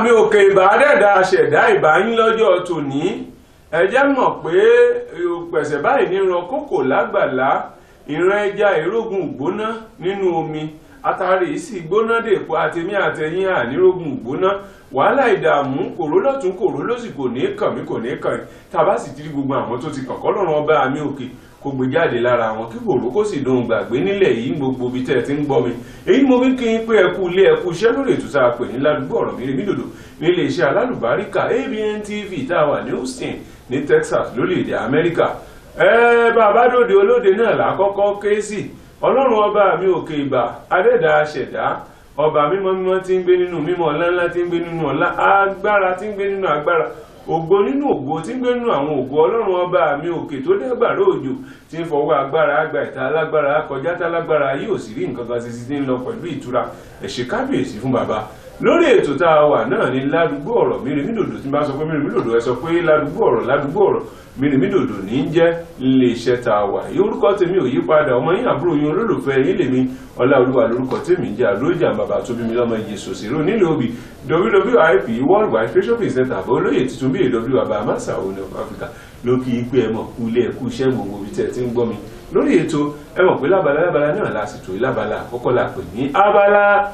mi òkè ìbàdẹ́dà ṣẹ̀dá ìbáyín lọ́jọ́ tòní ẹ jẹ́ mọ̀ pé pẹ̀sẹ̀ báyìí ní ran kókò lágbàlá ìran ẹja ìrógùn gbóná nínú omi atari yìí sì gbóná dèpo àtẹmí àtẹyìn ànírógùn gbóná wàhálà ìdààmú kòró lọ́tún kòró lósì kò ní kàn mí kò ní kàn yín tàbá sì ti rí gbogbo àwọn tó ti kàn kọ́ lọ́rùn ọba mi òkè kó gbé jáde lára wọn kí kòró kó sì dohun gbàgbé nílẹ̀ yìí gbogbo ibi tẹ́ ẹ ti ń gbọ́ mi èyí mo fi kí n pé ẹ kú ilé ẹ kú iṣẹ́ lórí ètò tá a pè ní ládùúgbò ọ̀rọ̀ mi mídòdò nílé iṣẹ́ alálùbáríkà ABN TV tá a wà ní Houston ní Texas lórílẹ̀‐èdè Amẹ́ríkà ẹ bàbá dòde olóde náà lákọ́kọ́ ké sí ọlọ́run ọba mi òkè ìbà adẹ́dà ṣẹ̀dá ọba mímọ́ mímọ́ tí ń gbé nínú mímọ́ ọlá ńlá tí ń gbé nínú ọlá agbára tí ń gbé nínú agbára ògo nínú ògo tí ń gbé nínú àwọn ògo ọlọ́run ọba mi òkè tó dẹ́gbàrá òjò tí ń fọwọ́ agbára àgbà ìta alágbára kọjá tálágbára yìí ò sì rí nǹkan kan ṣiṣi tí ń lọ pẹ̀lú ìtura ẹ̀ṣẹ̀ kábíyèsí fún bàbá lórí ètò tá a wà náà ní ládùúgbò ọ̀rọ̀ mìrìmídòdò tí n bá sọ pé mìrìmídòdò ẹ sọ pé ládùúgbò ọ̀rọ̀ ládùúgbò ọ̀rọ̀ mìrìmídòdò ní í jẹ́ ilé iṣẹ́ tá a wà yìí orúkọ tèmi ò yí padà ọmọ yín àbúrò yín olólùfẹ́ yín lèmi ọláolúwa lórúkọ tèmi ń jẹ́ àlójà bàbá tóbi mi lọ́mọ iye sòsèrò nílẹ̀ òbí wwip world wide fashion presenter àbọ̀ olóyè tuntun bí èw bàbá amasa òní of Africa ló kí i pé ẹ mọ̀ kú ilé ẹ̀kú iṣẹ́ gbogbo ibi tẹ́ ẹ ti ń gbọ́ mi lórí ètò ẹ mọ̀ pé lábala lábala náà lásìtò lábala àkọ́kọ́ la pè ní abala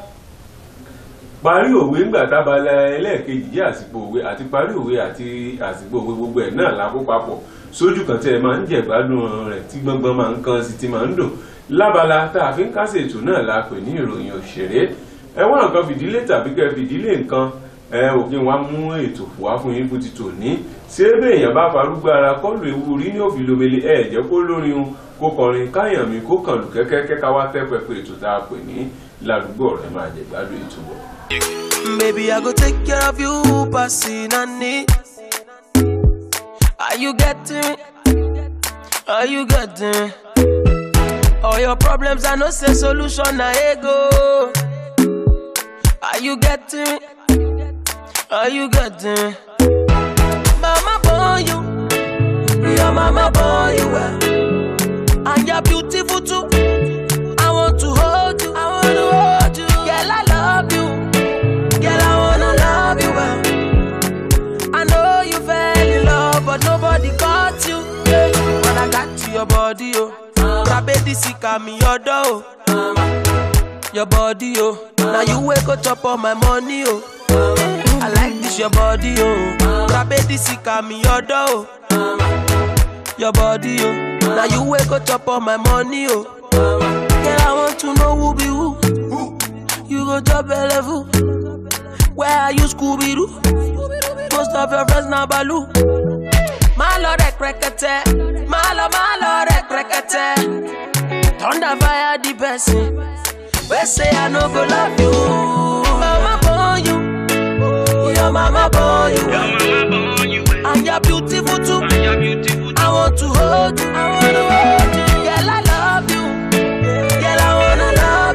parí òwe ńgbà tábala ẹlẹ́ẹ̀kejì jẹ́ àsìkò òwe àti parí òwe àti àsìkò òwe gbogbo ẹ̀ náà la kó papọ̀ sójú kan tẹ́ ẹ máa ń jẹ̀gbádùn rẹ̀ tí gbọ́ngbọ́n máa ń kan sí ti máa ń dùn lábala tá a fi ń kásẹ̀ ètò náà la pè ní ìròyìn òṣèré ẹ wá nǹkan fìdílé tàbí kẹ́ fìdílé nǹkan ẹ òfin wa mú ètò wá fún yín fún ti tò ní ṣé béèyàn bá farúgbó ara kọlù ewu rí ní òfin lomele ẹ jẹ́ kó lórin un kó kọrin káyàn mi kó kàn lù kẹ́kẹ́ kẹ́ka wá tẹ́ pẹpẹ ètò tá a pè ní ládùúgbò ọ̀rẹ́ máa jẹ̀gbádùn ètò bọ̀. Baby, I go take care of you, passing on it. Are you getting me? Are you getting me? All your problems, I know say solution, na ego. Are you getting me? Are you getting me? Mama born you, your mama born you well, and you're beautiful too. I want to hold you, I want to hold you, girl, I love you. Girl, I wanna love you well. I know you fell in love, but nobody got you. Yeah. When I got to your body, oh, Rabedi sika me your door, oh. Your body, oh. Now you wake up chop all my money, oh. I like this your body, oh. Rabedi sika me your door, oh. Your body, oh. Now you wake up chop all my money, oh. Girl, I want to know who be who. You go drop a level. Where are you, Scooby Doo? Most of your friends now Baloo. My lord, rekete. My lord, my lord, rekete. Thunder fire the person. We say I no go love you. Mama born you. Your mama born you. And you're beautiful too. I want to hold you. I want to hold you. Girl, I love you. Girl, I wanna love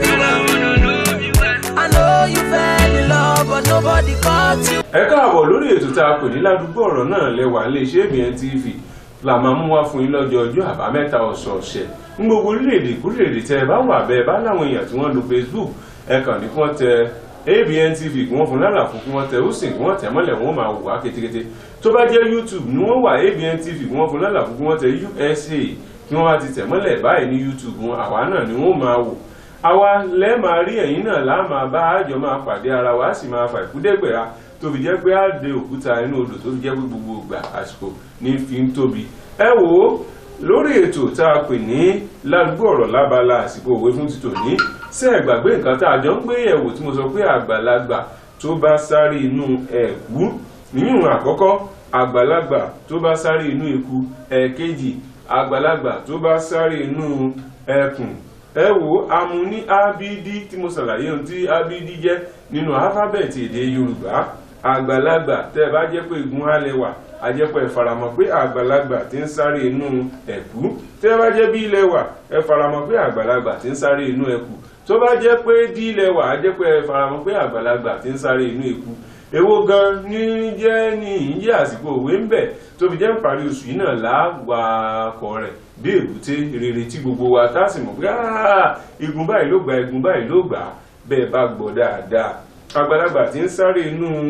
you. I know you fell in love, but nobody caught you. ẹ káàbọ̀ lórí ètò tá a pè ní ládùúgbò ọ̀rọ̀ náà lẹ́wà iléeṣẹ́ ABN TV la máa mú wá fún yín lọ́jọ́ ọjọ́ àbámẹ́ta ọ̀sọ̀ọ̀sẹ̀ ní gbogbo orílẹ̀-èdè kúrèdè tẹ́ ẹ bá wà bẹ́ẹ̀ bá láwọn èèyàn tí wọ́n lo Facebook ẹ kàn ní kí wọ́n tẹ ABN TV kí wọ́n fún lálàfo kí wọ́n tẹ Houston kí wọ́n tẹ mọ́lẹ̀ wọ́n máa wò wá kétékété tó bá jẹ́ YouTube ni wọ́n wà ABN TV kí wọ́n fún lálàfo kí wọ́n tẹ USA kí wọ́n bá ti tẹ̀ mọ́lẹ̀ báyìí ní YouTube wọn àwa náà ni wọ́n máa wò àwa lẹ́ẹ̀ máa rí ẹ̀yin náà láà máa bá àjọ máa pàdé ara wa á sì máa fà ìkúdẹ́gbẹ̀ra tó fi jẹ́ pé á de òkúta inú odò tó fi jẹ́ pé gbogbo ìgbà àsìkò ní fi ń tóbi ẹ wò ó lórí ètò tá a pè ní ládùúgbò ọ̀rọ̀ lábala àsìkò òwe fún títò ní ṣé ẹ gbàgbé nǹkan tá a jọ ń gbé yẹ̀wò tí mo sọ pé àgbàlagbà tó bá sáré inú ẹ̀kú níyùn àkọ́kọ́ àgbàlagbà tó bá sáré inú eku ẹ̀ẹ̀kejì àgbàlagbà tó bá sáré inú ẹkùn ẹ wo amú ní abd tí mo ṣàlàyé ohun tí abd jẹ́ nínú alifábẹ́ẹ̀tì èdè yorùbá àgbàlagbà tẹ́ ẹ bá jẹ́ pé igun alẹ́wà ajẹ́pọ̀ ẹ faramọ́ pé àgbàlagbà tí ń sáré inú ẹ̀kú tẹ́ ẹ bá jẹ́ bí ilẹ̀ wà ẹ faramọ́ pé àgbàlagbà tí ń sáré inú ẹ̀kú tó bá jẹ́ pé dí ilẹ̀ wà ajẹ́pọ̀ ẹ faramọ́ pé àgbàlagbà tí ń sáré inú ẹ̀kú èwo gan ní jẹ́ ní ìyí àsìkò òwe ń bẹ̀ tó fi jẹ́ ń parí oṣù yìí náà láwàkọ̀ rẹ̀ dé èbúté rere tí gbogbo wa tá a sì mọ̀ pé igun báyìí ló gbà igun báyìí ló gbà bẹ́ẹ̀ bá gbọ́ dáadáa àgbàlagbà tí ń sáré inú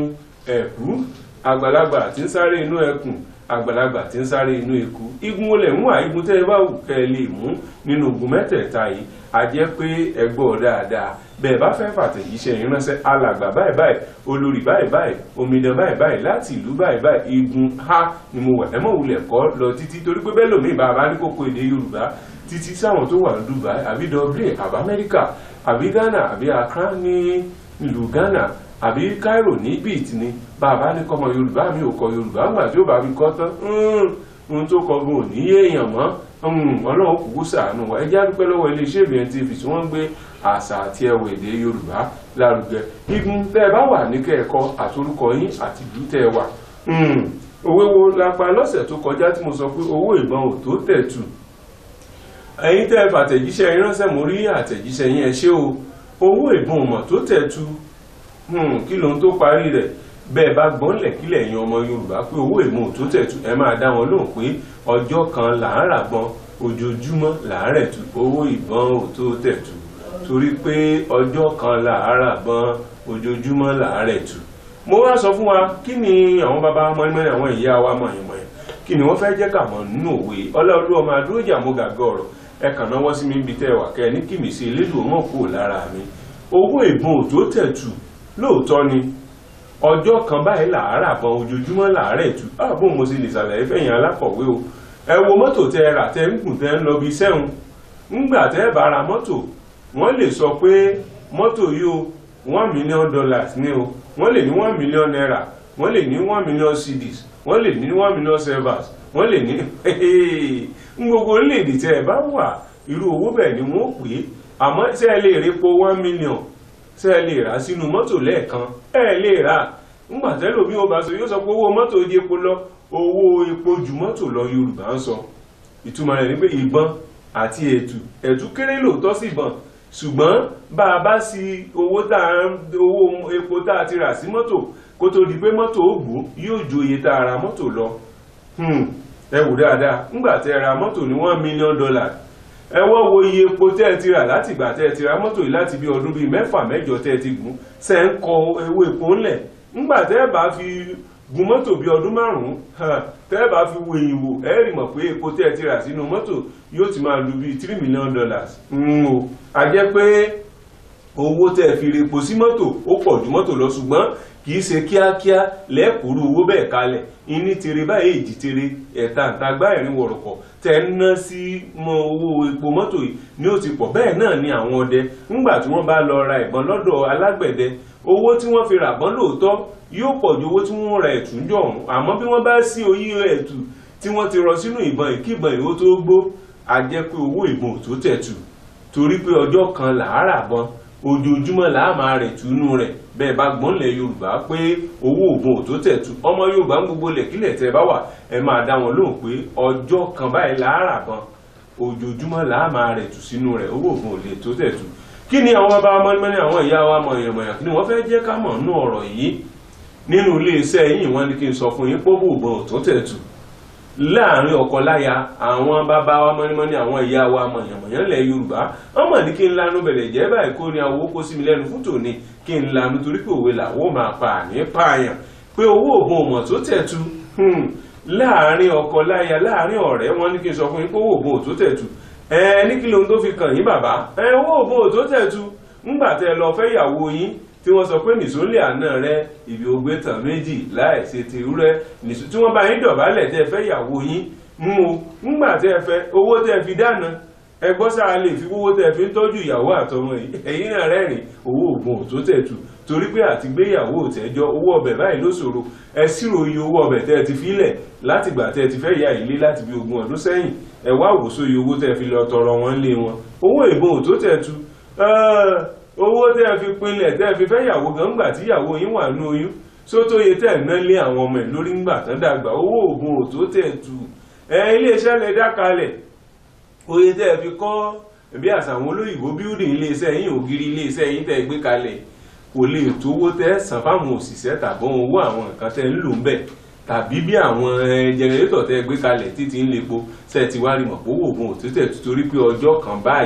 ẹ̀kú àgbàlagbà tí ń sáré inú ẹkùn àgbàlagbà tí ń sáré inú eku igun olè ń wà igun tẹ́ ẹ bá wù kẹ́ ẹ lè mú nínú ogun mẹ́tẹ̀ẹ̀ta yìí a jẹ́ pé ẹ gbọ́ dáadáa bẹ́ẹ̀ bá fẹ́ fàtẹ̀jíṣẹ́ yín ránṣẹ́ alàgbà báyìí báyìí olórí báyìí báyìí omidan báyìí báyìí láti ìlú báyìí báyìí igun ha ni mo wà ẹ mọ̀ wulẹ̀ kọ́ lọ títí torí pé bẹ́ẹ̀ lòmíì bá a bá ní kókó èdè yorùbá títí sáwọn tó wà ní dubai àbí dublin àbí amẹ́ríkà àbí ghana àbí accra ní ìlú ghana àbí cairo ní beat ni bàbá ní kọ́mọ yorùbá mi ò kọ yorùbá ńgbà tí ó bá fi kọ́ tán ohun tó kọ gan ò ní yéèyàn mọ́ ọlọ́run kúkú ṣàánú wa ẹjẹ́ àdúpẹ́ lọ́wọ́ iléeṣẹ́ ìbìyẹn tv tí wọ́n ń gbé àṣà àti ẹwà èdè yorùbá lárugẹ igun tẹ́ ẹ bá wà ní kẹ́ẹ̀kọ́ àtorúkọ yín àti ìlú tẹ́ ẹ wà òwe wo la pa lọ́sẹ̀ tó kọjá tí mo sọ pé owó ìbọn ò tó tẹ̀ tù ẹ̀yin tẹ́ ẹ fàtẹ̀jíṣẹ́ yín ránṣẹ́ mo rí àtẹ̀jíṣẹ́ yín ẹ ṣé o owó ìbọn mọ̀ tó tẹ̀ tù kí lóhun tó parí rẹ̀ bẹ́ẹ̀ bá gbọ́nlẹ̀ kílẹ̀ yan ọmọ yorùbá pé owó ìmọ̀ tó tẹ̀tù ẹ máa dá wọn lóhùn pé ọjọ́ kan là ń rà bọ́n ojoojúmọ́ là ń rẹ̀ tù owó ìbọn ò tó tẹ̀tù torí pé ọjọ́ kan là ń rà bọ́n ojoojúmọ́ là ń rẹ̀ tù. mo wá sọ fún wa kí ni àwọn bàbá mọ́nìmọ́nì àwọn ìyá wa mọ̀yìnmọ̀yìn kí ni wọ́n fẹ́ jẹ́ kà mọ̀ nínú òwe ọlọ́ọ̀lú ọmọ adúrójà mo gàgọ́ ọ̀rọ̀ ẹ kàn náwó sí mi níbi tẹ́ ẹ wà kẹ́ ẹ ní kìmí sí elédùn mọ̀ kúrò lára mi owó ìbọn ò tó tẹ̀tù lóòótọ́ ni ọjọ́ kan báyìí làárà bọ ojoojúmọ́ làárẹ̀ tù ààbò mo sì lè ṣàlàyé fẹ̀yìn alákọ̀wé o ẹ wo mọ́tò tẹ ẹ rà tẹ ń gùn tẹ ń lọ bí sẹ́hùn ńgbà tẹ ẹ bá ra mọ́tò wọ́n lè sọ pé mọ́tò yìí o one million dollars ní o wọ́n lè ní one million naira wọ́n lè ní one million cedis wọ́n lè ní one million servers wọ́n lè ní ń gbogbo orílẹ̀-èdè tẹ ẹ bá wà irú owó bẹ́ẹ̀ ni wọ́n pè é àmọ́ tẹ́ ẹ lè rí po one million ṣé ẹ lè rà sínú mọ́tò lẹ́ẹ̀kan ẹ lè rà ńgbà tẹ́lò bí wọ́n bá sọ yóò sọ pé owó mọ́tò di epo lọ owó epo ju mọ́tò lọ yorùbá ń sọ ìtumọ̀ rẹ̀ ni pé ìbọn àti ẹ̀tù ẹ̀tù kéré lóòótọ́ sí ìbọn ṣùgbọ́n bá a bá sí owó tá a owó epo tá a ti rà sí mọ́tò kó tó di pé mọ́tò ó gbó yóò ju iye tá a ra mọ́tò lọ ẹ wò dáadáa ńgbà tẹ́ ra mọ́tò ní one million dollar ẹ wọ́n wo iye epo tẹ́ ẹ ti rà láti ìgbà tẹ́ ẹ ti ra mọ́tò yìí láti bí ọdún bíi mẹ́fà mẹ́jọ tẹ́ ẹ ti gùn ṣe ń kọ ewé epo ńlẹ̀ ńgbà tẹ́ ẹ bá fi gun mọ́tò bíi ọdún márùn-ún tẹ́ ẹ bá fi wo èyìn wò ẹ rí mọ̀ pé epo tẹ́ ẹ ti rà sínú mọ́tò yóò ti máa lu bíi three million dollars o a jẹ́ pé owó tẹ́ ẹ fi re epo sí mọ́tò ó pọ̀ ju mọ́tò lọ ṣùgbọ́n kì í ṣe kíákíá lẹ́kùrú owó bẹ́ẹ̀ kalẹ̀ ìní tere báyìí èjì tere ẹ̀ta ǹtagbá ẹ̀rín wọ̀rọ̀kọ̀ tẹ́ ń ná sí mọ owó epo mọ́tò yìí ni ó ti pọ̀ bẹ́ẹ̀ náà ni àwọn ọdẹ ńgbà tí wọ́n bá lọ ra ìbọn lọ́dọ̀ alágbẹ̀dẹ owó tí wọ́n fi rà bọ́n lóòótọ́ yóò pọ̀ ju owó tí wọ́n ra ẹ̀tù ń jọ ọ̀hún àmọ́ bí wọ́n bá sí oyí ẹ̀tù tí wọ́n ti rọ sínú ìbọn ìkíbọn ìwó tó gbó a jẹ́ pé owó ìbọn ò tó tẹ̀tù torí pé ọjọ́ kan làárà bọ́n ojoojúmọ́ là á máa rẹ̀ túnú rẹ̀ bẹ́ẹ̀ bá gbọ́nlẹ̀ yorùbá pé owó òògùn ò tó tẹ̀tù ọmọ yorùbá ń gbogbo lẹ̀kílẹ̀ tẹ́ bá wà ẹ máa dá wọn lóhùn pé ọjọ́ kan báyìí là á rà bọ́n ojoojúmọ́ là á máa rẹ̀ tù sínú rẹ̀ owó òògùn ò lè tó tẹ̀tù kí ni àwọn bàbá mọ́nìmọ́nì àwọn ìyá wa mọ̀yànmọ̀yàn kí ni wọ́n fẹ́ jẹ́ ká mọ̀ nínú ọ̀rọ̀ yìí nínú iléeṣẹ́ yìí wọ́n ní kí n sọ fún yín pé owó òògùn ò tó tẹ̀tù láàrin ọkọ láya àwọn bàbá wa mọ́nímọ́ní àwọn ìyá wa mọ̀yànmọ̀yàn lẹ̀ yorùbá wọ́n mọ̀ ní kí n lanu bẹ̀rẹ̀ jẹ́ báyìí kó ní àwọn owó kó sí mi lẹ́nu fún tòní kí n lanu torí pé òwe làwọ́ máa pa àní pààyàn pé owó òògùn ọmọ tó tẹ̀tu láàrin ọkọ láya láàrin ọ̀rẹ́ wọ́n ní kí n sọ fún yín pé owó òògùn ò tó tẹ̀tu ẹ ní kí lóhun tó fi kàn yín bàbá ẹ owó òògùn ò tó tẹ̀tu ńgbà tẹ lọ fẹ́ yàwó yín tí wọ́n sọ pé nìsólè àná rẹ ìbí ogbé tàn méjì láì ṣe ti rẹ tí wọ́n bá yín dọ̀bálẹ̀ tẹ́ fẹ́ yàwó yín mú o ńgbà tẹ́ fẹ́ owó tẹ́ fi dáná ẹgbọ́n sáà lè fi owó tẹ́ fi ń tọ́jú ìyàwó àtọmọ yìí ẹ̀yin náà rẹ́rìn owó oògùn ò tó tẹ̀tù torí pé àti gbéyàwó òtẹ́jọ́ owó ọbẹ̀ báyìí ló ṣòro ẹ ṣírò iye owó ọbẹ̀ tẹ́ ti filẹ̀ láti gbà tẹ́ ti fẹ́ ya ilé láti bí ogún ọdún sẹ́yìn ẹ wá wòsó iye owó tẹ́ fi lọ tọrọ wọn lé wọn owó ìbọn ò tó tẹ̀tù owó tẹ́ fi pinlẹ̀ tẹ́ fi fẹ́ yàwó gan gbà tí yàwó yín wà ní oyún sótóye tẹ́ ná lé àwọn ọmọ ẹ̀ lórí ńgbà tán dàgbà owó oògùn ò tó tẹ̀tù ẹ iléeṣẹ́ lẹ dá kalẹ̀ oye tẹ́ fi kọ́ bí àṣà àwọn olóyìnbó building iléeṣẹ́ yín ògiri iléeṣẹ́ yín tẹ́ gbé kalẹ̀ kò lè tówó tẹ́ san fáwọn òṣìṣẹ́ tàbọn owó àwọn nǹkan tẹ́ ń lò ń bẹ̀ tàbí bí àwọn jẹnẹrétọ̀ tẹ́ gbé kalẹ̀ títí ń lepo ṣe ti wá rí mọ̀ pé owó oògùn òtítẹ̀ torí pé ọjọ́ kan báyìí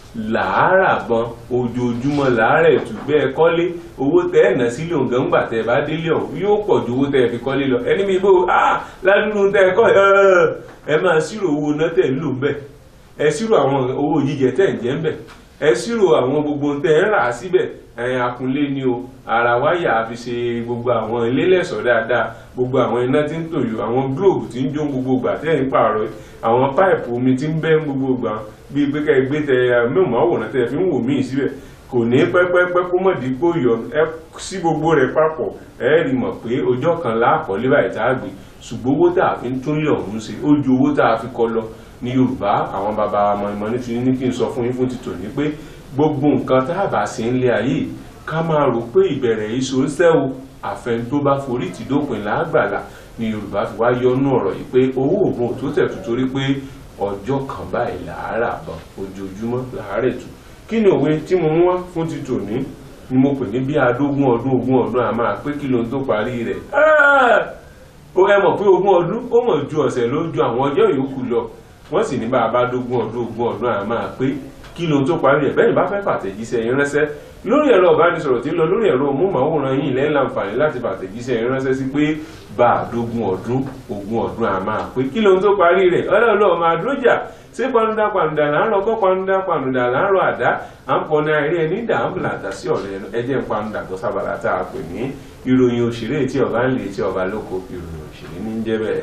làárà bọn ojoojúmọ́ làárà ètù bẹ́ẹ̀ kọ́lé owó tẹ́ ẹ̀ ná sílé òǹgàn ńgbà tẹ́ ẹ bá délé ọ̀hún yóò pọ̀ ju owó tẹ́ ẹ fi kọ́lé lọ ẹni mi bó ah ládùúgbò tẹ́ ẹ kọ́ ẹ máa ṣírò owó náà tẹ́ ẹ ń lò ń bẹ̀ ẹ ṣírò àwọn owó jíjẹ tẹ́ ẹ ń jẹ ń bẹ̀ ẹ ṣírò àwọn gbogbo tẹ́ ẹ ń rà síbẹ̀ ẹ̀yìn akunlé ni o ara wáyà fi ṣe gbogbo àwọn ilé lẹ́sọ̀ dáadáa gbogbo àwọn iná tí ń tòyò àwọn gílóòbù tí ń jó gbogbo gbà tẹ́ ń pààrọ̀ àwọn páìpù omi tí ń bẹ́ gbogbo gbà bíi pé ká ẹ gbé tẹ mẹ́wàá tẹ fi ń wò míì síbẹ̀ kò ní pẹ́pẹ́pẹ́ kó mọ̀ dípò yọ ẹ sí gbogbo rẹ̀ papọ̀ ẹ rí mọ̀ pé ọjọ́ kan láàkọ́lé báyìí tá a gbé ṣùgbọ́n owó tá a fi ń tún lé ọ̀hún ṣe ó ju owó tá a fi kọ́ lọ ní Yorùbá àwọn bàbá wa mọ̀ọ́mọ́ ní fi ní kí n sọ fún yín fún títò ní pé gbogbo nǹkan tá a bá ṣe ń lé ayé ká máa rò pé ìbẹ̀rẹ̀ iṣo ń sẹ́wò àfẹn tó bá forí tì dópin lágbàlá ni Yorùbá fi wá yọnú ọ̀rọ̀ yìí pé owó òògùn ò tó tẹ̀tù torí pé ọjọ́ kan báyìí làárà bọ̀ ojoojúmọ́ làárẹ̀ tù kí ni òwe tí mo ń wá fún ti tòní ni mo pè ní bí adógún ọdún ogún ọdún a máa pé kí ló ń tó parí rẹ̀ ó ẹ mọ̀ pé ogún ọdún ó mọ̀ ju ọ̀sẹ̀ ló ju àwọn ọjọ́ yòókù lọ wọ́n sì ní bá a bá dógún ọdún ogún ọdún a máa pé kí ló ń tó parí ẹ̀ bẹ́ẹ̀ bá fẹ́ fàtẹ̀jíṣẹ́ yín ránṣẹ́ lórí ẹ̀rọ ìbánisọ̀rọ̀ tí ń lọ lórí ẹ̀rọ móhùnmáwòrán yìí lẹ́yìn láǹfààní láti fàtẹ̀jíṣẹ́ yín ránṣẹ́ sí pé bá a dógún ọdún ogún ọdún a máa pé kí ló ń tó parí rẹ̀ ọlọ́ọ̀lọ́ máa dúrójà ṣé panuda panuda là ń rọ kọ́ panuda panuda là ń rọ àdá à ń pọnà eré ẹni dà ń bùlà dà sí ọ̀rẹ́ ẹjẹ́ panuda tó sábàlá tá a pè ní ìròyìn òṣèré tí ọba ń lè tí ọba lóko ìròyìn òṣèré ní ń jẹ́ bẹ́ẹ̀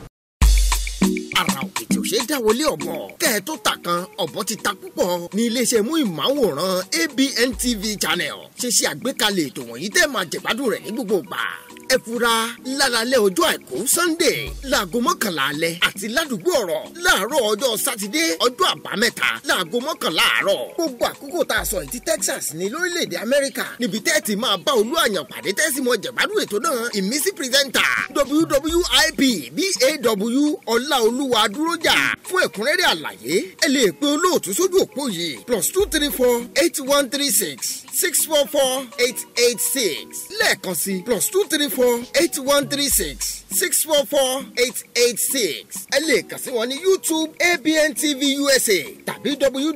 ara òkè tí ò ṣe é dáwọlé ọ̀bọ. kẹ́ ẹ tó ta kan ọ̀bọ ti ta púpọ̀ ní iléeṣẹ́ mú ìmáwòrán ABN TV channel ṣe ṣe àgbékalẹ̀ ètò wọ̀nyí tẹ́ máa jẹ̀gbádùn rẹ̀ ní gbogbo ìgbà. ẹ fura lálálẹ́ ọjọ́ àìkú Sunday láago mọ́kànlá alẹ́ àti ládùúgbò ọ̀rọ̀ láàárọ̀ ọjọ́ sátidé ọjọ́ àbámẹ́ta láago mọ́kànlá àárọ̀. gbogbo àkókò tá a sọ yìí ti Texas ní lórílẹ̀‐èdè Amẹ́ríkà níbi tẹ́ ti máa bá olú àyàn pàdé tẹ́sí mọ́ jẹ̀gbádùn ètò náà ìmísí pírẹ́sẹ̀ntà WWIP BAW ọláolúwa dúrójà fún ẹ̀kúnrẹ́rẹ́ àlàyé ẹ lè pe olóòtú sójú òpó yìí plus two three four eight one three six six four four eight eight six lẹ́ẹ̀kan sí plus two three four eight one three six six four four eight eight six ẹ lè kàn sí wọn ní YouTube ABN TV USA tàbí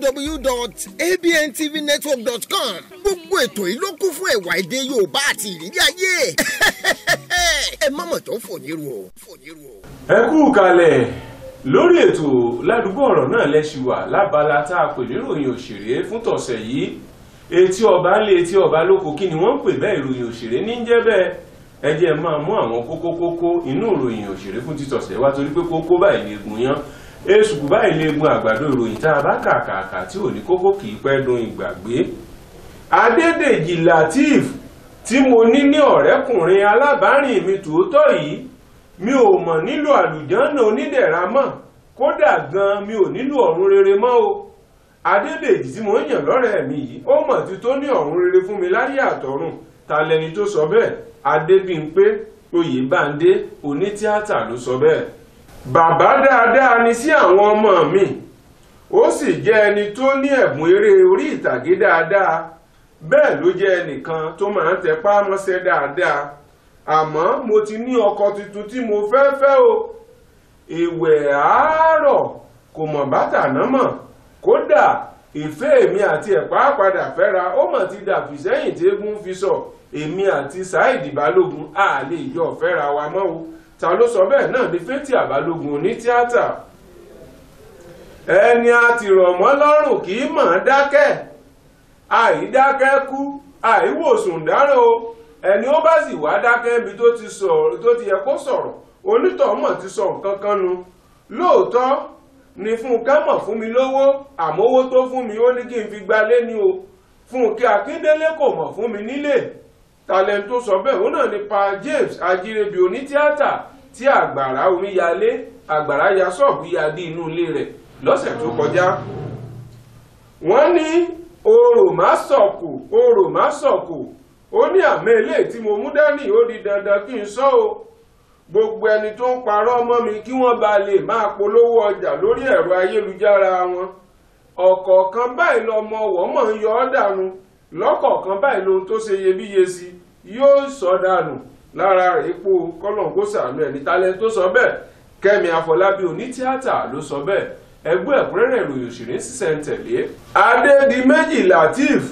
www.abntvnetwork.com gbogbo ètò yìí ló kún fún ẹ̀wà èdè Yorùbá àti ìrírí ayé ẹ má mọ̀ tó fòníru o fòníru o. ẹ kú kalẹ̀ lórí ètò ládùúgbò ọ̀rọ̀ náà lẹ́sìn wà lábala tá a pè níròyìn òṣèré fún tọ̀sẹ̀ yìí etí ọba ńlẹ̀ etí ọba lóko kí ni wọ́n ń pè bẹ́ẹ̀ ìròyìn òṣèré ní jẹ́ bẹ́ẹ̀ ẹ jẹ́ máa mú àwọn kókó kókó inú ìròyìn òṣèré fún títọ̀sẹ̀ wá torí pé kókó báyìí lè gun yán èsùkú báyìí lè gun àgbàdo ìròyìn tá a bá kàkàkà tí ò ní kókó kì í pẹ́ dun ìgbàgbé Adédèjì Lateef tí mo ní ní ọ̀rẹ́kùnrin alábàárìn mi tòótọ́ yìí mi ò mọ̀ nílò àlùjànnà onídẹ̀ra mọ́ kódà gan mi ò nílò ọ̀run rere mọ́ o Adédèjì tí mo ń yàn lọ́rẹ̀ẹ́ mi yìí ó mọ̀ tí tó ní ọ̀run rere fún mi láyé àtọ̀run ta lẹni tó sọ bẹ́ẹ̀ Adébímpé Oyèbándé onítíátà ló sọ bẹ́ẹ̀ bàbá dáadáa ni sí àwọn ọmọ mi ó sì jẹ́ ẹni tó ní ẹ̀bùn eré orí ìtàgé dáadáa bẹ́ẹ̀ ló jẹ́ ẹnìkan tó máa ń tẹpá mọ́ṣẹ́ dáadáa àmọ́ mo ti ní ọkọ tuntun tí mo fẹ́ fẹ́ o ìwẹ̀ àárọ̀ kò mọ̀ bàtà náà mọ̀ kódà ìfẹ́ èmi àti ẹ̀pá padà fẹ́ra ó mọ̀ ti dàbí sẹ́yìn tí eégún fi sọ èmi àti Saheed Balógun a lè jọ fẹ́ra wa mọ́ o ta ló sọ bẹ́ẹ̀ náà ní Fathia Balógun oní tíátà ẹni a ti rọ̀ mọ́ lọ́rùn kì í mọ̀ ọ́n dákẹ́ àìdákẹ́ kú àìwòsùn dáràn o ẹni ó bá sì wá dákẹ́ ibi tó ti sọ̀rọ̀ tó ti yẹ kó sọ̀rọ̀ onítọ̀ọ́mọ̀ ti sọ nǹkan kan nu lóòótọ́ ni Fúnkẹ́ mọ̀ fún mi lówó àmọ́ owó tó fún mi ó ní kí n fi gbalé ni o Fúnkẹ́ Akíndélé kò mọ̀ fún mi nílé talent tó sọ bẹ́ẹ̀ ó náà ni pa James Ajírébi onítíátà tí àgbàrá omíyalé àgbàrá ya ṣọ́ọ̀bù ya dí inú ilé rẹ̀ lọ́sẹ̀ tó kọjá wọ́n ní orò má sọ̀kù orò má sọ̀kù ó ní àmì eléyìí tí mo mú dání ó di dandan kí n sọ o gbogbo ẹni tó ń parọ́ mọ́ mi kí wọ́n bá lè máa polówó ọjà lórí ẹ̀rọ ayélujára wọn ọ̀kọ̀ọ̀kan báyìí lọmọ ọ̀wọ́ mọ̀ ń yọ ọ́ dànù lọ́kọ̀ọ̀kan báyìí lohun tó ṣe iyebíye sí yóò sọ dànù lára rẹ̀ epo kọ́lọ̀ǹgó sàánú ẹ̀ ní talent tó sọ bẹ́ẹ̀ Kẹ́mi Àfọlábí onítíátà ló sọ bẹ́ẹ̀ ẹgbẹ́ ẹ̀kúnrẹ́rẹ́ ìròyìn òṣèré sísẹ̀ntẹ̀lé adédìméjì lateef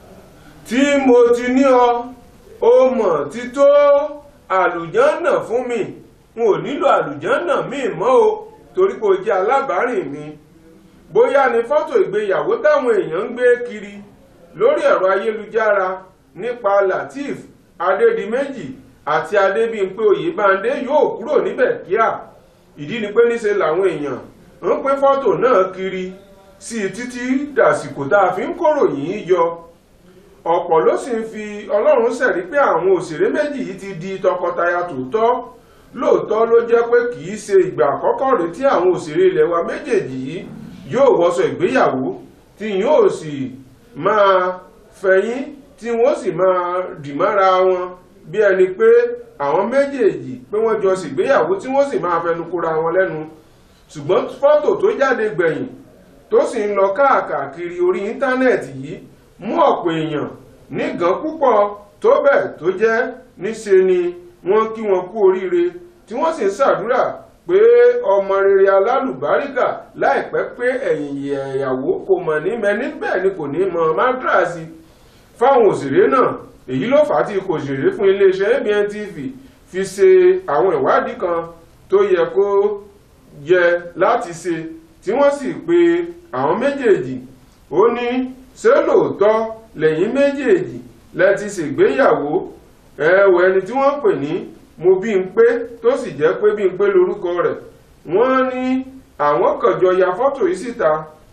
tí mo ti ní ọ ó mọ̀ ti tó àlùjànnà fún mi n ò nílò àlùjànnà míì mọ́ o torí pé o jẹ́ alábàárìn mi bóyá ni fọ́tò ìgbéyàwó táwọn èèyàn ń gbé kiri lórí ẹ̀rọ ayélujára nípa lateef adédìméjì àti adébímpé oyèbándé yóò kúrò níbẹ̀ kíá ìdí ni pé níṣe làwọn èèyàn ń pín fọ́tò náà kiri sí i títí dàsìkò tá a fi ń kóròyìn yìí yọ ọ̀pọ̀ ló sì ń fi ọlọ́run ṣẹ̀rí pé àwọn òṣèré méjì yìí ti di tọkọtaya tòótọ́ lóòótọ́ ló jẹ́ pé kì í ṣe ìgbà àkọ́kọ́ rèé tí àwọn òṣèré ilẹ̀ wa méjèèjì yìí yóò wọṣọ ìgbéyàwó tí yóò sì máa fẹ̀yìn tí wọ́n sì máa dìmára wọn bí ẹni pé àwọn méjèèjì pé wọ́n jọ ṣègbéyàwó tí wọ́n sì máa fẹnu kóra wọn lẹ́nu ṣùgbọ́n fọ́tò tó jáde gbẹ̀yìn tó sì ń lọ káàkiri orí íńtánẹ́ẹ̀tì yìí mú ọ̀pọ̀ èèyàn nígàn púpọ̀ tó bẹ́ẹ̀ tó jẹ́ níṣe ni wọ́n kí wọn kú oríire tí wọ́n sì ń ṣàdúrà pé ọmọ rere alálùbáríkà láìpẹ́ pé ẹ̀yìn ìyàwó kò mọ̀ ní mẹ́ni bẹ́ẹ̀ ni kò ní mọ mádrasì fáwọn òṣèré náà èyí ló fà á tí kò ṣèré fún iléeṣẹ́ ABN TV fi ṣe àwọn ìwádìí kan tó yẹ kó yẹ láti ṣe tí wọ́n sì pe àwọn méjèèjì ó ní ṣé lóòótọ́ lẹ́yìn méjèèjì lẹ ti ṣègbéyàwó ẹ̀wọ̀ ẹni tí wọ́n pè ní mo bí n pé tó sì jẹ́ pé bí n pé lórúkọ rẹ̀ wọ́n ní àwọn kànjọ ya fọ́tò yìí síta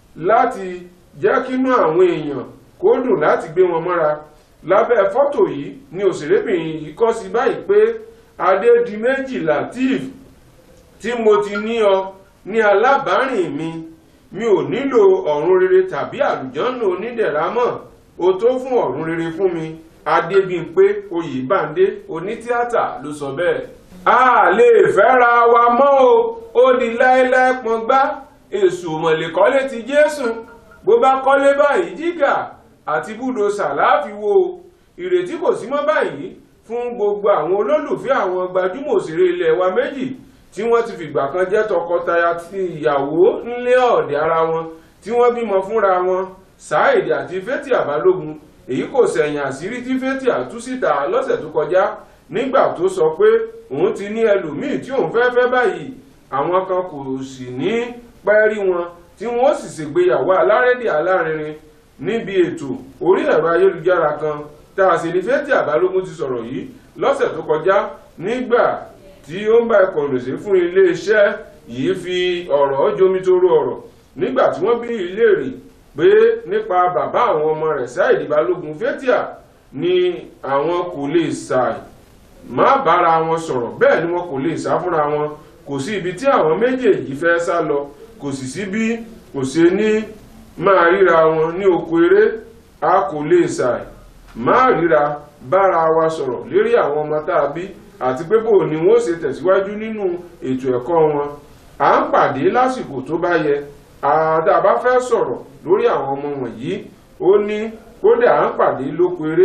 láti jẹ́ kínú àwọn èèyàn kó dùn láti gbé wọn mọ́ra lábẹ́ fọ́tò yìí ni òṣèrébìnrin yìí kọ sí báyìí pé adédìméjì lateef tí mo ti ní ọ ní alábàárìn mi mi ò nílò ọ̀run rere tàbí àlùjọ́nù onídẹ̀ra mọ́ o tó fún ọ̀run rere fún mi adébímpé oyèbándé onítíátà ló sọ bẹ́ẹ̀. a lè fẹ́ra wa mọ́ o ó di láéláé pọ́ngbá èṣù mọ̀lẹ́kọ́lé ti jésù bó bá kọ́lé báyìí jígà àti búdòsà láàfi wo ìrètí kò sí mọ́ báyìí fún gbogbo àwọn olólùfẹ́ àwọn gbajúmọ̀ òṣèré ilẹ̀ wa méjì tí wọ́n ti fìgbà kan jẹ́ tọkọtaya ti ìyàwó nílé ọ̀dẹ̀ ara wọn tí wọ́n bímọ fúnra wọn Saheed àti Fathia Balógun èyí kò sẹ̀yìn àṣírí tí Fathia tú síta lọ́sẹ̀ tó kọjá nígbà tó sọ pé òun ti ní ẹlòmíì tí òun fẹ́ fẹ́ báyìí àwọn kan kò sì ní pẹ́ rí wọn tí wọ́n sì ṣègbéyàwó alárédè alárinrin níbi ètò orí ẹ̀rọ ayélujára kan tá a sì ní Fathia Balógun ti sọ̀rọ̀ yìí lọ́sẹ̀ tó kọjá nígbà tí ó ń bá ẹkọ̀ lòsè fún iléeṣẹ́ yìí fi ọ̀rọ̀ jomitoro ọ̀rọ̀ nígbà tí wọ́n bí ìlérí pé nípa bàbá àwọn ọmọ rẹ̀ Saheed Balógun Fathia ni àwọn kò lè ṣàì má bára wọn sọ̀rọ̀ bẹ́ẹ̀ ni wọn kò lè sá fúnra wọn kò sí ibi tí àwọn méjèèjì fẹ́ sá lọ kò sì sí bí kò ṣe ní máa ríra wọn ní oko eré a kò lè ṣàì má ríra bára wa sọ̀rọ̀ lérí àwọn ọmọ tá a bí àti pé bò ni wọ́n ṣe tẹ̀síwájú nínú ètò ẹ̀kọ́ wọn à ń pàdé lásìkò tó bá yẹ àdá bá fẹ́ sọ̀rọ̀ lórí àwọn ọmọ wọ̀nyí ó ní kódà à ń pàdé lóko eré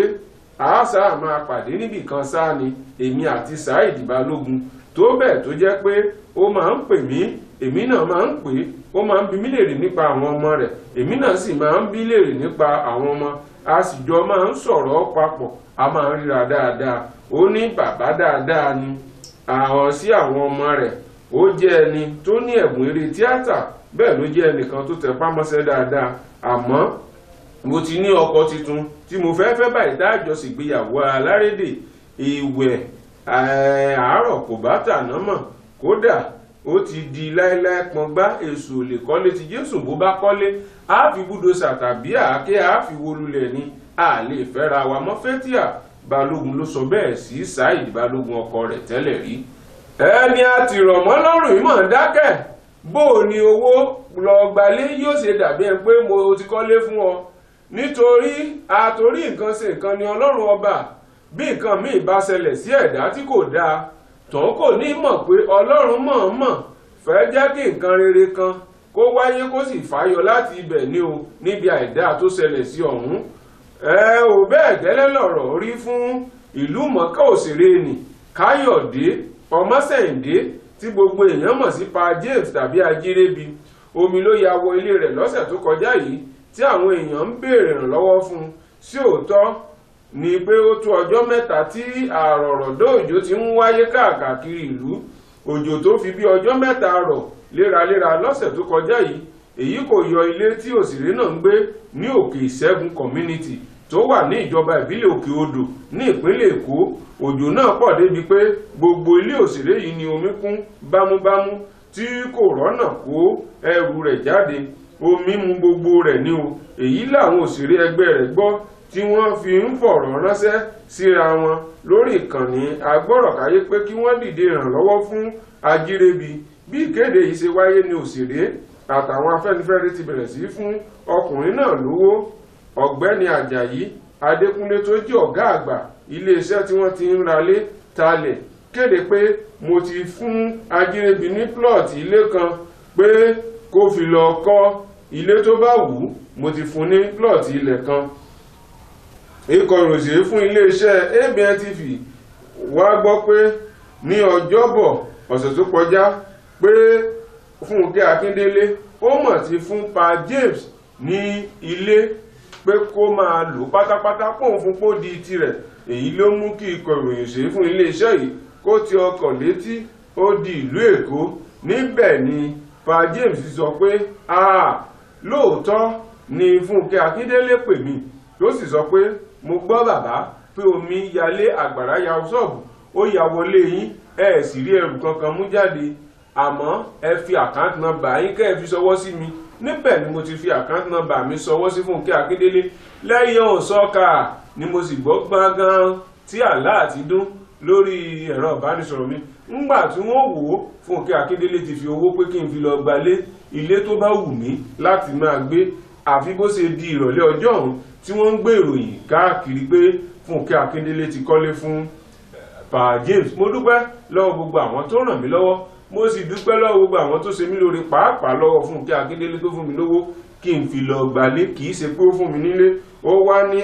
àásà máa pàdé níbì kan sáà ni èmi àti Saheed Balógun tó bẹ́ẹ̀ tó jẹ́ pé ó máa ń pè mí èmi náà máa ń pè é ó máa ń bi mí léèrè nípa àwọn ọmọ rẹ̀ èmi náà sì máa ń bi léèrè nípa àwọn ọmọ a sì jọ máa ń sọ̀rọ̀ papọ̀ a máa ń ríra dáadáa ó ní bàbá dáadáa ni àwọn sí àwọn ọmọ rẹ̀ ó jẹ́ ẹni tó ní ẹ̀bùn eré tíátà bẹ́ẹ̀ ló jẹ́ ẹnìkan tó tẹ pámọ́sẹ́ dáadáa àmọ́ mo ti ní ọkọ tuntun tí mo fẹ́ fẹ́ báyìí dájọ́ ṣègbéyàwó alárédè ìwẹ̀ àárọ̀ kò bá tàná mọ̀ kódà ó ti di láéláé pọngbá èṣù lè kọ́lé ti jésù bó bá kọ́lé á fi búdòsà tàbí àáké á fi wólulẹ̀ ni a lè fẹ́ra wa mọ́ Fathia balógun ló sọ bẹ́ẹ̀ sí Saheed balógun ọkọ rẹ̀ tẹ́lẹ̀ rí. ẹni a ti rọ̀ mọ́ lọ́rùn yìí mọ̀ ń dákẹ́ bó o ní owó lọ gbalé yóò ṣe dàbí ẹ pé mo ti kọ́lé fún ọ nítorí àtorí nǹkan ṣe nǹkan ni ọlọ́run ọba bí nǹkan míì bá ṣẹlẹ̀ sí ẹ̀dá tí kò dáa tòun kò ní mọ̀ pé ọlọ́run mọ̀ọ́mọ̀ fẹ́ jẹ́ kí nǹkan rere kan kó wáyé kó sì fàyọ láti ibẹ̀ ní o níbi àìdáa tó ṣẹlẹ̀ sí ọ̀hún ẹ ò bẹ́ẹ̀ gẹ́lẹ́ lọ̀rọ̀ rí fún ìlú mọ̀ọ́ká òṣèré nì káyọ̀dé ọmọsẹ̀ǹdé tí gbogbo èèyàn mọ̀ sí pa james tàbí ajírébi omi ló ya wọ ilé rẹ̀ lọ́sẹ̀ tó kọjá yìí tí àwọn èèyàn ń béèrè ìrànlọ́wọ́ fún un sí òótọ́ ni pé ó tó ọjọ́ mẹ́ta tí àrọ̀rọ̀dọ́ òjò ti ń wáyé káàkiri ìlú òjò tó fi bí ọjọ́ mẹ́ta rọ̀ léraléra lọ́sẹ̀ tó kọjá yìí èyí kò yọ ilé tí òṣèré náà ń gbé ní òkè ìṣẹ́gun community tó wà ní ìjọba ìbílẹ̀ òkè odò ní ìpínlẹ̀ èkó òjò náà pọ̀ débi pé gbogbo ilé òṣèré yìí ni omi kún bámúbámú tí kò rọ́nà kó ẹrù rẹ̀ jáde omi mu gbogbo rẹ̀ ní o èyí làwọn òṣèré ẹgbẹ́ rẹ̀ gbọ́ tí wọ́n fi ń fọ̀rọ̀ ránṣẹ́ síra wọn lórí ìkànnì agbọ́rọ̀káyé pé kí wọ́n dìde ìrànlọ́wọ́ fún ajírébi bí ìkéde yìí ṣe wáyé ní òṣèré àtàwọn afẹ́nifẹ́re ti bẹ̀rẹ̀ sí fún ọkùnrin náà lówó ọ̀gbẹ́ni ajayi adékúnlé tó jẹ́ ọ̀gá àgbà iléeṣẹ́ tí wọ́n ti ń ralé talẹ̀ kéde pé mo ti fún ajírébi ní plọ̀tì ilé kan pé kó fi lọ kọ́ ilé tó bá wù ú mo ti fún ní plọ̀tì ilẹ̀ kan ikọ̀ ìròyìn fún iléeṣẹ́ abn tv wá gbọ́ pé ní ọjọ́bọ̀ ọ̀sẹ̀ tó kọjá pé fúnkẹ́ akíndélé ó mọ̀ ti fún pa james ní ilé pé kó máa lò pátápátá pòun fún pó di tirẹ̀ èyí ló mú kí ikọ̀ ìròyìn ṣe fún iléeṣẹ́ yìí kó ti ọkọ̀ létí ó di ìlú èkó níbẹ̀ ni pa james sọ pé lóòótọ́ ni fúnkẹ́ akíndélé pè mí tó sì sọ pé mo gbọ́ bàbá pé omi yalé àgbàrá ya ṣọ́ọ̀bù ó ya wọlé yín ẹ sì rí ẹrù kankan mú jáde àmọ́ ẹ fi àkáǹtì nọ́mbà yín kẹ́ ẹ fi ṣọwọ́ sí mi níbẹ̀ ni mo ti fi àkáǹtì nọ́mbà mi ṣọwọ́ sí Fúnkẹ́ Akíndélé lẹ́yìn òsọ́ka ni mo sì gbọ́ gbọ́ngàn tí àlá àti dún lórí ẹ̀rọ ìbánisọ̀rọ̀ mi ńgbà tí wọ́n wò ó Fúnkẹ́ Akíndélé ti fi owó pé kí n fi lọ gbalé ilé tó bá wù mí láti máa gbé àfi bó ṣe di ìrọ̀lẹ́ ọjọ́ ọ̀hún tí wọ́n ń gbé ìròyìn káàkiri pé Fúnkẹ́ Akíndélé ti kọ́lé fún pa James mo dúpẹ́ lọ́wọ́ gbogbo àwọn tó ràn mí lọ́wọ́ mo sì dúpẹ́ lọ́wọ́ gbogbo àwọn tó ṣe mí lóore pàápàá lọ́wọ́ Fúnkẹ́ Akíndélé tó fún mi lówó kí n fi lọ gbalé kì í ṣe pé ó fún mi nílé ó wá ní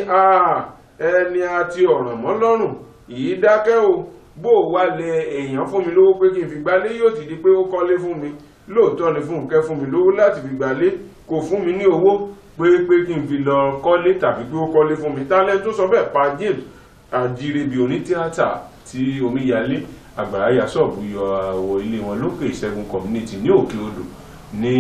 ẹni àti ọ̀ràn mọ́ lọ́rùn yìí dákẹ́ o bó o wá lẹ èèyàn fún mi lówó pé kí n fi gbalé yóò ti di pé ó kọ́lé fún mi lóòótọ́ ni Fúnkẹ́ fún mi lówó láti fi gbalé kò fún mi ní owó pé pé kí n fi lọ kọ́lé tàbí pé ó kọ́lé fún mi tálẹ́ tó sọ bẹ́ẹ̀ pa James àjírẹ́bí onítíátà tí omíyalé àgbàrá ya ṣọ́ọ̀bù yọ àwọ̀ ilé wọn lókè ìṣẹ́gun community ní òkè odò ní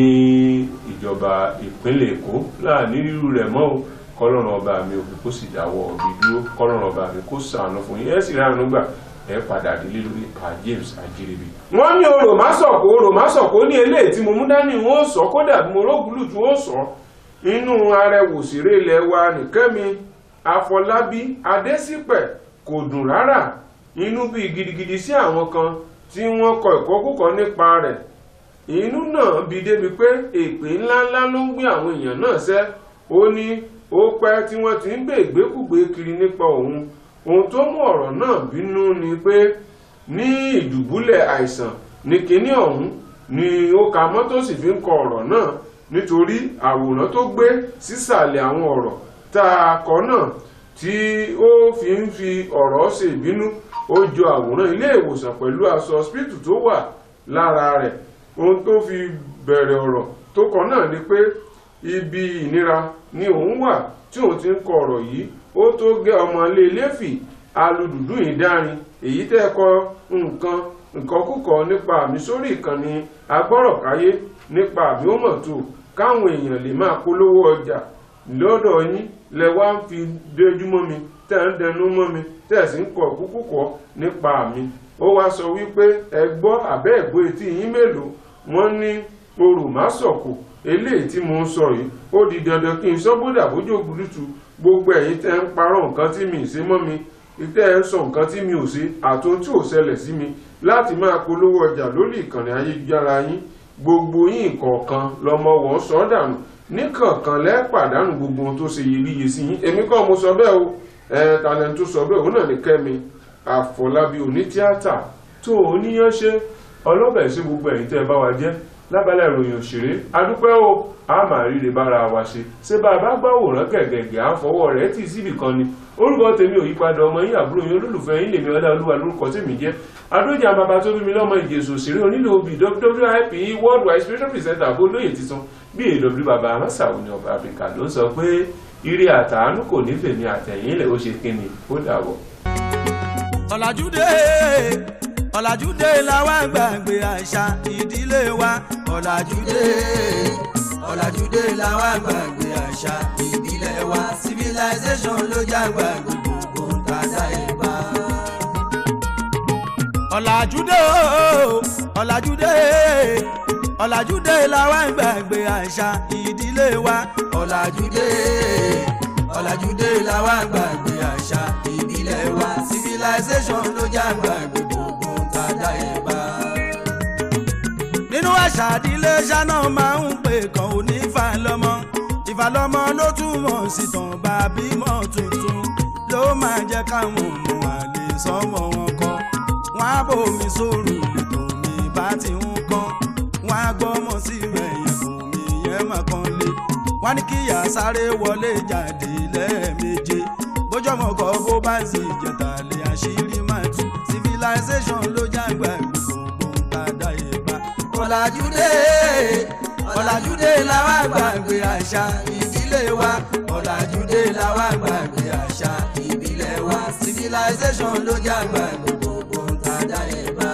ìjọba ìpínlẹ̀ èkó láàní rírú rẹ̀ mọ́ o kọ́lọ́run ọba mi òkú kó sì dáwọ́ ọ̀bí dúró kọ́lọ́run ọba mi kó ṣàánú fún yín ẹ sì ránu gbà ẹ padà délé lórí pa James àjírẹ́bí. wọ́n ní orò má sọ̀kò orò má sọ̀kò ní eléyìí tí mo mú dání wọn ó sọ kódà bí mo rógùlù tí wọ́n sọ inú arẹwò òṣèré ilẹ̀ wa nìkẹ́mi àfọlábí adésípẹ̀ kò dùn rárá inú bí gidigidi sí àwọn kan tí wọ́n kọ ìkọkúkọ nípa rẹ̀ inú náà bí débi pé èpè ńláńlá ló ń gbé àwọn èèyàn náà sẹ́ ó ní ó pẹ́ tí wọ́n ti ń gbé ìgbékùgbé kiri nípa òun ohun tó mú ọ̀rọ̀ náà bínú ni pé ní ìdùbúlẹ̀ àìsàn ní kinní ọ̀hún ni ó ka mọ́tò sì fi ń kọ ọ̀rọ̀ náà nítorí àwòrán tó gbé sísàlẹ̀ àwọn ọ̀rọ̀ tá a kọ náà tí ó fi ń fi ọ̀rọ̀ ṣe ìbínú ó jọ àwòrán ilé ìwòsàn pẹ̀lú aṣọ hospital tó wà lára rẹ̀ ohun tó fi bẹ̀rẹ̀ ọ̀rọ̀ tó kọ náà ni pé ibi ìnira ni òun wà tí òun ti ń kọ ọ̀rọ̀ yìí ó tó gé ọmọ ilé iléfì alùdùdú ìdárin èyí tẹ́ kọ nǹkan nǹkan kúkọ nípa àmì sórí ìkànnì agbọ́rọ̀káyé nípa àmì ó mọ̀ tó káwọn èèyàn lè máa polówó ọjà lọ́dọ̀ yín lẹ wá ń fi dójúmọ́ mi tẹ́ ń dẹnu mọ́ mi tẹ́ sì ń kọ̀ kúkúkọ̀ nípa mi ó wá sọ wípé ẹ gbọ́ àbẹ́ ẹ̀gbọ́ etí yín mélòó wọ́n ní orò má sọ̀kò eléyìí tí mo ń sọ yìí ó di dandan kí n sọ bódà bójú ògùdùtù gbogbo ẹ̀yin tẹ́ ń parọ́ nǹkan tí mi ì ṣe mọ́ mi tẹ́ ẹ ń sọ nǹkan tí mi ò ṣe àtún tí ò ṣẹlẹ̀ sí mi láti máa polówó ọjà lórí ìkànnì ayélujára yín gbogbo yín kọ̀ọ̀kan lọmọ wọn sọ dànù níkọ̀ọ̀kan lẹ́pàdánù gbogbo ohun tó ṣe iyebíye sí yín èmi kọ́ mo sọ bẹ́ẹ̀ o ẹ talent tó sọ bẹ́ẹ̀ òun náà ní kẹ́mi àfọlábí onítíátà tó oníyàn ṣe ọlọ́bẹ̀ sí gbogbo ẹ̀yin tẹ́ ẹ bá wa jẹ́ lábala ìròyìn òṣèré adúpẹ́ o a máa ríre bára wa ṣe ṣé bá a bá gbàwòrán gẹ̀gẹ̀gẹ̀ à ń fọwọ́ rẹ̀ tì síbì kan ni orúkọ tèmi ò yípadà ọmọ yín àbúrò yín olólùfẹ́ yín lèmi ọlá olúwa lórúkọ tèmi jẹ́ adójà bàbá tó bí mi lọ́mọ ìjẹsùn òṣèré onílò obì wwip world wide special presenter àbólóyè titun bí èw bàbá amásáwò ní ọba áfíríkà ló ń sọ pé ire àtàánú kò ní fèmí àtẹ̀yìn ilẹ̀ ó ṣe kíni ó dàbọ̀. ọ̀làjúdé ọ̀làjúdé làwa gbàgbé àṣà ìdílé wa ọ̀làjúdé ọ̀làjúdé làwa gbàgbé àṣà ìbílẹ̀ wa civilization ló jágbà gbogbo tàdá ìbá. ọ̀làjúdé o, ọ̀làjúdé ọ̀làjúdé làwa gbàgbé àṣà ìdílé wa ọ̀làjúdé ọ̀làjúdé làwa gbàgbé àṣà ìbílẹ̀ wa civilization ló jágbà gbogbo tàdá ìbá nínú àṣà àdílé ṣáná máa ń pè kàn ó ní ìfàlọ́mọ ìfàlọ́mọ ló túmọ̀ sí tàn bá bímọ tuntun ló máa jẹ́ káwọn ọmọ àlè sọmọ wọn kọ́ wọn á bòmí sóòrù lẹ́tọ̀ mi bá ti ń kọ́ wọn á gbọ́mọ sí rẹ̀yìn kò mí yẹn máa kan lé wọn ní kíyà sáré wọlé jáde lẹ́ẹ̀méje bójọ́mọ kọ́ bó bá sì jẹ̀tà lé àṣírí máa tú civilization ló jágbá gbogbo ń ta dá ìbá ọ̀làjúdé ọ̀làjúdé làwa gbàgbé àṣà ìdílé wa ọ̀làjúdé làwa gbàgbé àṣà ìbílẹ̀ wa civilization ló jágbà gbogbo tàdá ìbá.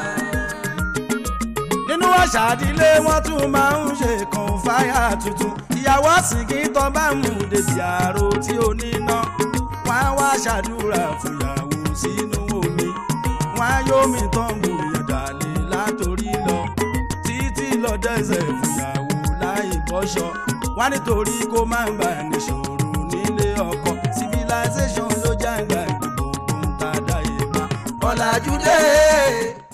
nínú àṣà ìdílé wọn tún máa ń ṣe kan fáyà tuntun ìyàwó sìnkì tó bá mú débi àrò tí ó níná wọn á wá ṣàdúrà fúyàwó sínú omi wọn á yómi tán gbòòyàn dàlẹ́ látòrí lọ títí lọ dẹ́sẹ̀ fìyàwó láì bọ́ṣọ wá nítorí kó má gbà níṣòro nílé ọkọ civilization ló jágbá gbogbo ń ta dá ipa ọ̀làjúdé